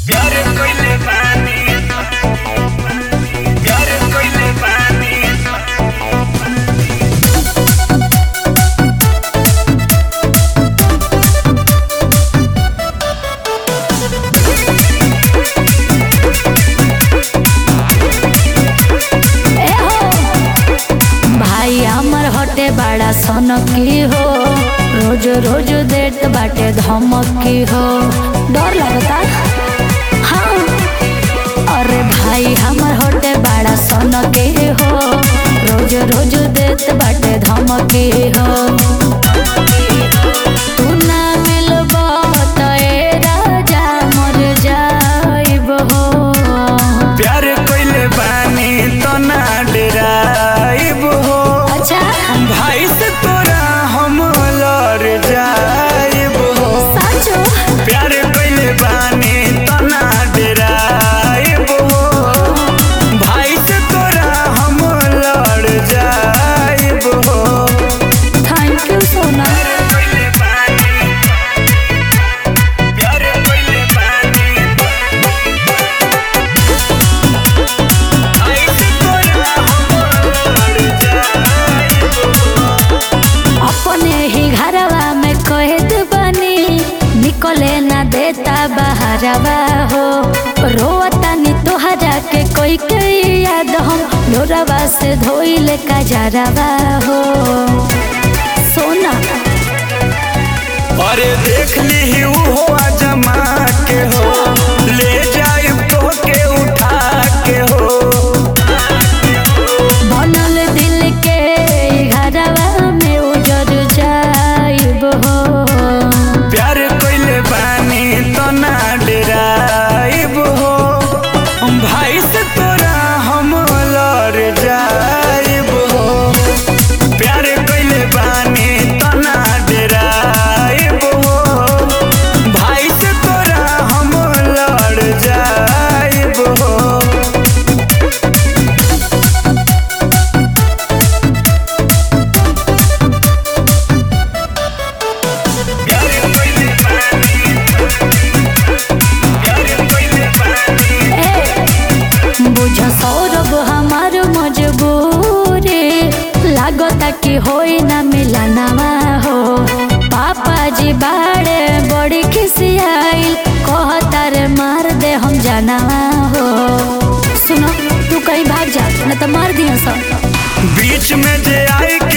प्यार कइले बानी प्यार कइले बानी ए हो भाई हमर हटे बड़ा सनकी हो रोज रोज देत बाटे धमकी हो डर लगता हाँ अरे भाई हमर हटे बड़ा सनकी हो रोज रोज देत बाटे धमकी हो तू ना मिलबा त ए राजा मर जाइब हो प्यार कइले बानी तो ना डराइब हो अच्छा भाई से तोरा हम लड़ जाइब हो साचो प्यार कइले बानी तो ना डराइब हो भाई से तोरा हम लड़ जाइब हो थैंक यू सोना प्यार कइले बानी प्यार कइले बानी भाई से तोरा हम लड़ जाइब हो अपने ही घरवा में कहत बनी निकले ना देता बहरवा हो रोता नी तोहरा के कोई के याद हम लोरवा से धोइले का जरवा हो सोना अरे देख ली हो जमा के हो ले जाए तो के उठा के हो बनल दिल के घरवा में उजर जाइब हो प्यार कइले बानी तो ना डराइब हो भाई से तोरा हम लड़ जाइब हो प्यार कइले बानी तो ना डराइब हो भाई से तोरा हम लड़ जाइब हो प्यार कइले बानी प्यार कइले बानी बुझ सौरभ हमार मजबूरी लागता कि होई ना मिलनवा हो पापा जी बाड़े बड़ी खिसियाइल कहता रे मार दे हम जानवा हो सुनो तू कहीं भाग जा न तो मार दिया सब बीच में जे आई